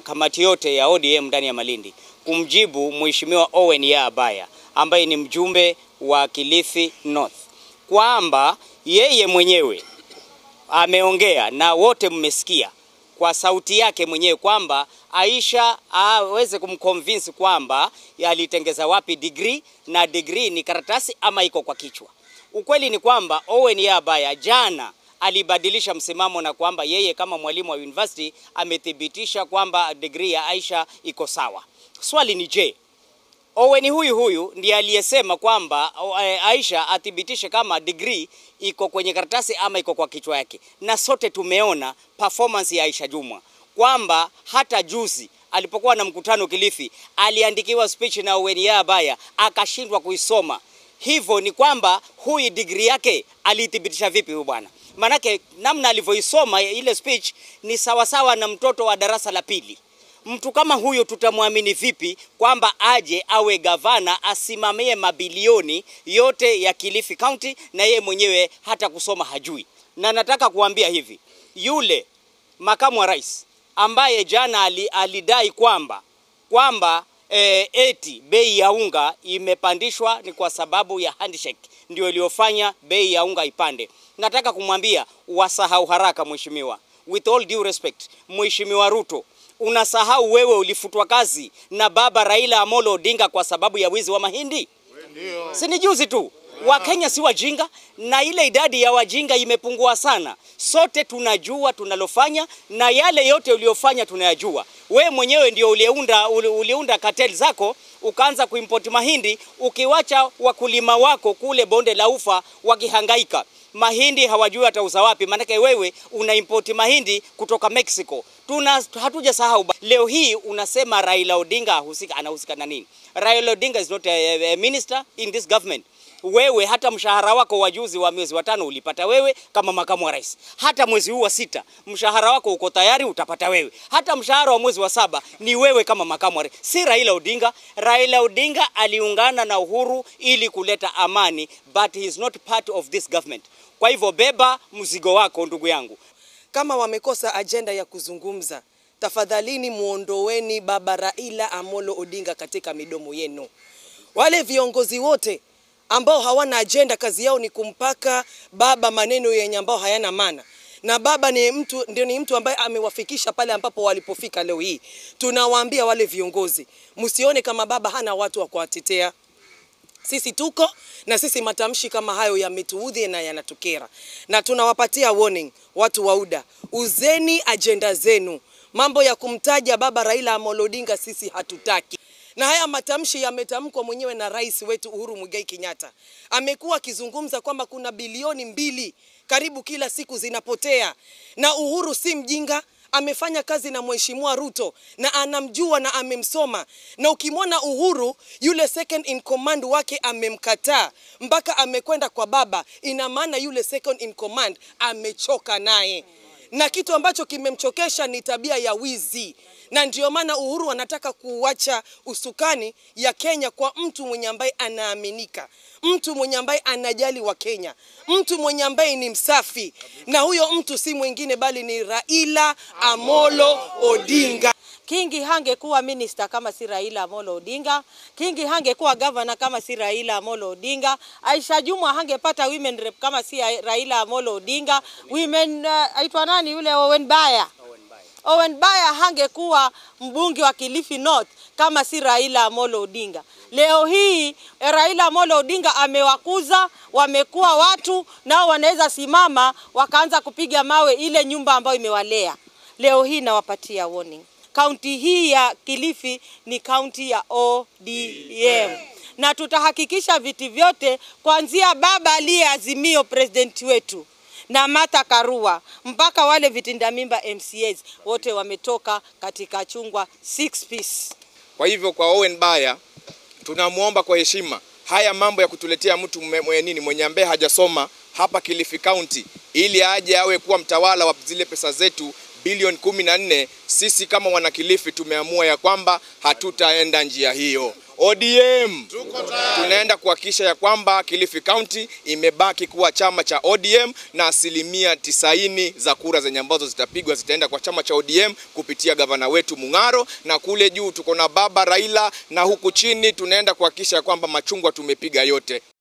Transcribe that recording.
kamati yote ya ODM ndani ya Malindi kumjibu Mheshimiwa Owen Yaabaya ambaye ni mjumbe wa Kilifi North kwamba yeye mwenyewe ameongea na wote mmesikia kwa sauti yake mwenyewe kwamba Aisha aweze kumconvince kwamba alitengeza wapi degree na degree ni karatasi ama iko kwa kichwa. Ukweli ni kwamba Owen Yaabaya jana alibadilisha msimamo na kwamba yeye kama mwalimu wa university amethibitisha kwamba degree ya Aisha iko sawa. Swali ni je, Owen huyu huyu ndiye aliyesema kwamba Aisha athibitishe kama degree iko kwenye karatasi ama iko kwa kichwa yake, na sote tumeona performance ya Aisha Jumwa kwamba hata juzi alipokuwa na mkutano Kilifi aliandikiwa speech na Owen Yaabaya akashindwa kuisoma. Hivyo ni kwamba huyu degree yake alithibitisha vipi huyu bwana? Manake namna alivyoisoma ile speech ni sawasawa na mtoto wa darasa la pili. Mtu kama huyo tutamwamini vipi kwamba aje awe gavana asimamie mabilioni yote ya Kilifi County na yeye mwenyewe hata kusoma hajui? Na nataka kuambia hivi, yule makamu wa rais ambaye jana alidai kwamba kwamba e, eti bei ya unga imepandishwa ni kwa sababu ya handshake ndio iliyofanya bei ya unga ipande. Nataka kumwambia wasahau haraka, mheshimiwa. With all due respect, mheshimiwa Ruto, unasahau wewe ulifutwa kazi na baba Raila Amolo Odinga kwa sababu ya wizi wa mahindi? Si ni juzi tu. Wakenya si wajinga, na ile idadi ya wajinga imepungua sana. Sote tunajua tunalofanya na yale yote uliyofanya tunayajua. We mwenyewe ndio uliunda, uliunda cartel zako ukaanza kuimport mahindi ukiwacha wakulima wako kule bonde la ufa wakihangaika mahindi hawajui watauza wapi, maanake wewe una import mahindi kutoka Mexico. Tuna hatuja sahau leo hii unasema Raila Odinga ahusika, anahusika na nini? Raila Odinga is not a, a minister in this government. Wewe hata mshahara wako wa juzi wa mwezi wa tano ulipata wewe kama makamu wa rais. Hata mwezi huu wa sita mshahara wako uko tayari utapata wewe. Hata mshahara wa mwezi wa saba ni wewe kama makamu wa rais, si Raila Odinga. Raila Odinga aliungana na Uhuru ili kuleta amani, but he is not part of this government. Kwa hivyo beba mzigo wako ndugu yangu. Kama wamekosa ajenda ya kuzungumza, tafadhalini muondoweni baba Raila Amolo Odinga katika midomo yenu. Wale viongozi wote ambao hawana ajenda, kazi yao ni kumpaka baba maneno yenye ambao hayana maana na baba ni mtu, ndio ni mtu ambaye amewafikisha pale ambapo walipofika leo hii. Tunawaambia wale viongozi, msione kama baba hana watu wa kuwatetea. Sisi tuko na sisi, matamshi kama hayo yametuudhi na yanatukera, na tunawapatia warning watu wa UDA, uzeni ajenda zenu. Mambo ya kumtaja baba Raila Amolo Odinga sisi hatutaki na haya matamshi yametamkwa mwenyewe na rais wetu Uhuru Muigai Kenyatta. Amekuwa akizungumza kwamba kuna bilioni mbili karibu kila siku zinapotea, na Uhuru si mjinga amefanya kazi na mheshimiwa Ruto na anamjua na amemsoma, na ukimwona Uhuru yule second in command wake amemkataa mpaka amekwenda kwa baba, ina maana yule second in command amechoka naye, na kitu ambacho kimemchokesha ni tabia ya wizi na ndio maana Uhuru anataka kuacha usukani ya Kenya kwa mtu mwenye ambaye anaaminika, mtu mwenye ambaye anajali wa Kenya, mtu mwenye ambaye ni msafi, na huyo mtu si mwingine bali ni Raila Amolo Odinga. Kingi hangekuwa minister kama si Raila Amolo Odinga. Kingi hangekuwa governor kama si Raila Amolo Odinga. Aisha Jumwa hangepata women rep kama si Raila Amolo Odinga. Women uh, aitwa nani yule Owen Baya Owen Baya hangekuwa mbunge wa Kilifi North kama si Raila Amolo Odinga. Leo hii Raila Amolo Odinga amewakuza, wamekuwa watu nao wanaweza simama wakaanza kupiga mawe ile nyumba ambayo imewalea. Leo hii nawapatia warning. Kaunti hii ya Kilifi ni kaunti ya ODM na tutahakikisha viti vyote kuanzia baba aliyeazimio president wetu na Martha Karua mpaka wale vitinda mimba MCAs wote wametoka katika chungwa six piece. Kwa hivyo kwa Owen Baya tunamwomba kwa heshima, haya mambo ya kutuletea mtu mwe, nini mwenye ambaye hajasoma hapa Kilifi County ili aje awe kuwa mtawala wa zile pesa zetu bilioni kumi na nne, sisi kama wanakilifi tumeamua ya kwamba hatutaenda njia hiyo. ODM. Tunaenda kuhakikisha ya kwamba Kilifi County imebaki kuwa chama cha ODM na asilimia tisaini za kura zenye ambazo zitapigwa zitaenda kwa chama cha ODM kupitia gavana wetu Mung'aro, na kule juu tuko na baba Raila, na huku chini tunaenda kuhakikisha ya kwamba machungwa tumepiga yote.